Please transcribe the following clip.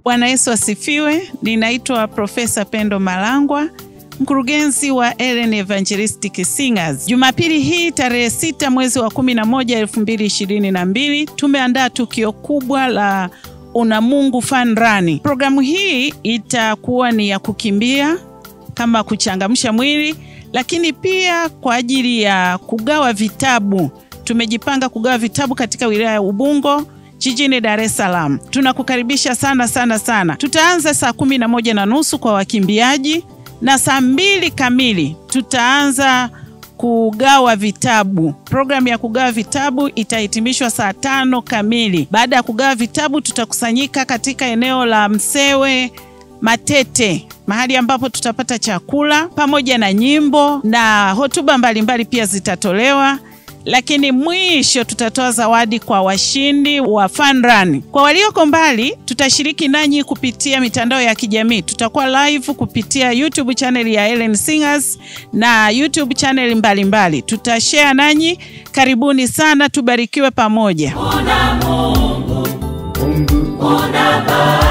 Bwana Yesu asifiwe. Ninaitwa Profesa Pendo Malangwa, mkurugenzi wa Ellen Evangelistic Singers. Jumapili hii tarehe sita mwezi wa kumi na moja elfu mbili ishirini na mbili tumeandaa tukio kubwa la Unamungu Fun Run. Programu hii itakuwa ni ya kukimbia kama kuchangamsha mwili, lakini pia kwa ajili ya kugawa vitabu. Tumejipanga kugawa vitabu katika wilaya ya Ubungo jijini Dar es Salaam. Tunakukaribisha sana sana sana. Tutaanza saa kumi na moja na nusu kwa wakimbiaji na saa mbili kamili tutaanza kugawa vitabu. Programu ya kugawa vitabu itahitimishwa saa tano kamili. Baada ya kugawa vitabu, tutakusanyika katika eneo la Msewe Matete, mahali ambapo tutapata chakula pamoja na nyimbo na hotuba mbalimbali pia zitatolewa lakini mwisho tutatoa zawadi kwa washindi wa Fun Run. Kwa walioko mbali, tutashiriki nanyi kupitia mitandao ya kijamii. Tutakuwa live kupitia YouTube channel ya Ellen Singers na YouTube channel mbalimbali, tutashare nanyi. Karibuni sana, tubarikiwe pamoja. Una Mungu, Una Baba.